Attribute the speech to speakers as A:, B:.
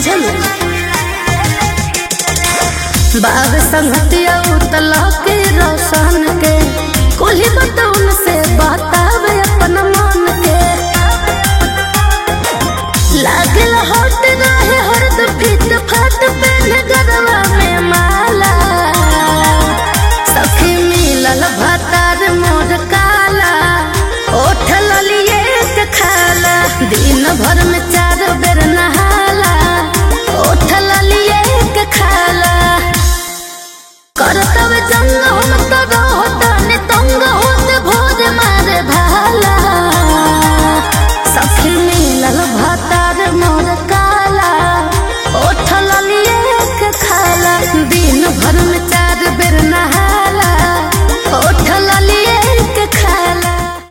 A: बुझल बाग संगतिया उतला के रोशन के कोली बतौन से बतावे अपन मन के लागल होट रहे हरद फिट फाट पेन गरवा में माला सखी मिलल भतार मोर काला ओठ ललिए के खाला दिन भर में चार बेर नहाला ओठ ललिए के खाला करतब जंग